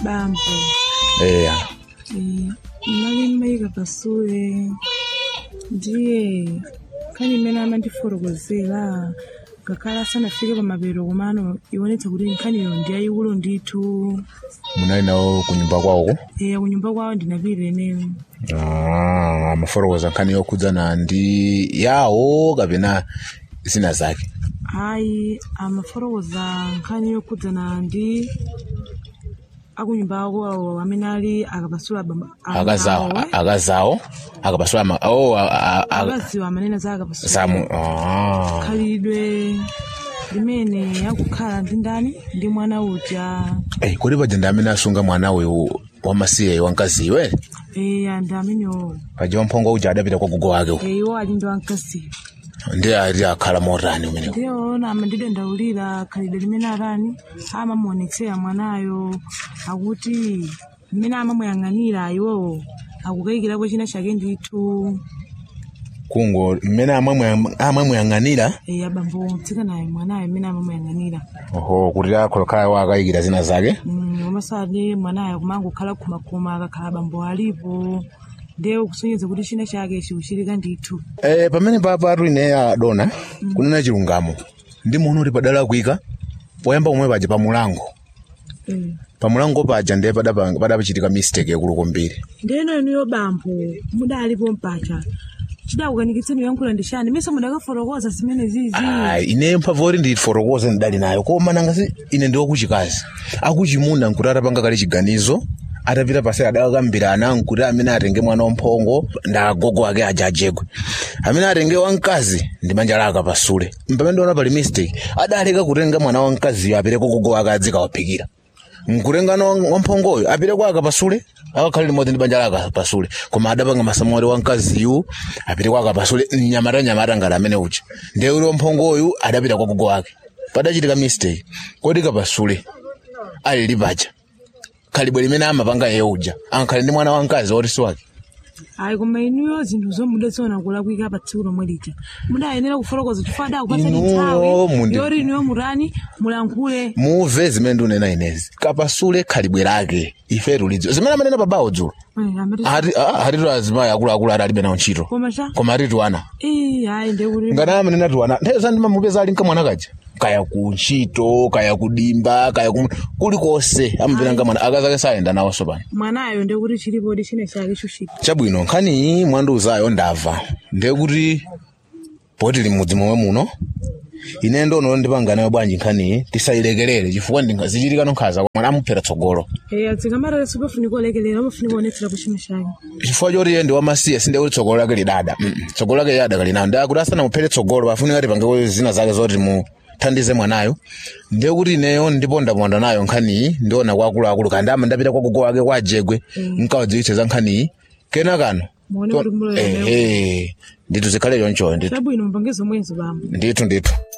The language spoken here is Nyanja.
bambo eya eh, nali mmayika pasule ndiye nkhani imene amandifotokozera ngakhale asanafike pamapeto komano ionetsa kuti nkhaniyo ndi yayikulu ndithu munali nawo kunyumba kwawoko eh, kunyumba kwawo ndinapita eneyo Ah, amafotokoza nkhani yokhudzana ndi yawo kapena zina zake ayi amafotokoza nkhani yokhudzana ndi akunyumba ako amene ali akapasula abamba- akazawo awo, eh. akazawo akapasula ma oh a- a- a- akaziwa amanena za akapasula zamu ah. khalidwe limene akukhala ndi ndani ndi mwana uja Eh, kodi paja ndi amene asunga mwana uyu wamasiye wamkaziwe eya ndi amenewo paja wamphongo uja adapita kwa gogo wake uko. iwo ali ndi wamkazi ndi ali akhala motani umeneko ndiyoona amandidandaulira khalidwe limene atani amamuonetsera mwanayo akuti mmene amamuyang'anira iwowo akukayikirako china chake ndithu kungo mmene amwe- amamuyang'anira eya bambo mtsikanayo mwanayo mmene amamuyang'anira oho kuti akholokhala wakayikira zina zake Mm, komasade mwanayo kumangokhala khumakhuma akakhala bambo alipo ndiye kusonyeza kuti china chake chikuchitika ndithu Eh, pamene papa atu ine adona kunena chilungamo ndi muno uli padala kuika poyamba pomwe paja pamulango Mm. pamulango paja ndiye padapa- padapachitika mistake yakulu kwambiri ndeno inuyo bambo mudalipo mpacha chidakukanikitseni yankhula ndi chani mise mudakafotokoza zimene zizi ayi ine mphamvu oti ndifotokoze ndidali nayo koma nangasi ine ndi wakuchikazi akuchimuna nkuti atapanga kale chiganizo atapita pasi adakakambirana nkuti amene atenge mwana wamphongo nda agogo ake aja ajegwe amene atenge wamkazi ndi manja lake apasule pamene ndiona pali mistake adaleka kutenga mwana wamkaziyo apite kwa gogo wake adzikawaphikira nkutengano wamphongoyo apite kwa akapasule akakhalire limodzi ndi banja lake akapasule koma adapanga masamori wamkaziyu apite kwa akapasule nyamata nyamata ngati amene uja ndiye uli wamphongoyu adapita kwa gogo wake padachitika mistake kodi kapasule ali lipaja khalibwe limene amapanga iye uja ankhale ndi mwana wamkazi woti si wake ayi koma inuyo zinthu zomudaziona kulakwika pa tsiku lomwe lija mudayenera kufotokoza chifukwa adakupasani Inuyo nthawi mundi- yoti inuyo mutani mulankhule muve zimene ndunena inezi kapasule khalibwe lake ife tulidziwa zimene amanena pabawo dzulo Eh, amati- hatitu azimayi akuluakulu ati alibe nawo ntchito koma cha koma atitu ana Eh, ayi ndiye kuti ngati amanena tiwana nthawi ndimamupeza ali nkamwana kaja kaya ku ntchito kaya kudimba kaya ku kulikonse amupita nkamwana akazake sayenda nawonso pano mwanayo ndiye kuti chilipodi chine chake chuchita chabwino nkhani mwandiuzayo ndamva ndiye kuti poti limudzi momwe muno ine ndono ndipanga nayo bwanji nkhaniyi tisayilekelere chifukwa ndingazichitika nonkhaza mwana amuphera tsogolo Eh, adzikamata sipafunika olekelera amafunika onetsera ku china chake chifukwa choti iye ndi wamasiye sinde kuti tsogolo lake lidada Mm, mm. tsogolo lake yada kalinayo ndiye kuti asanamuphere tsogolo pafunika tipange zina zake zoti muthandize mwanayo ndiye kuti ineyo ndipondaponda nayo nkhaniyi ndiona kwa akuluakulu kandi ama ndapita kwa gogo wake kwa ajegwe nkawadziwitse za nkhaniyi kenakano muone kuti muloyo ehe ndithu zikhale chonchoyo ndithu chabwino mpangizo mwenzi bambo ndithu ndithu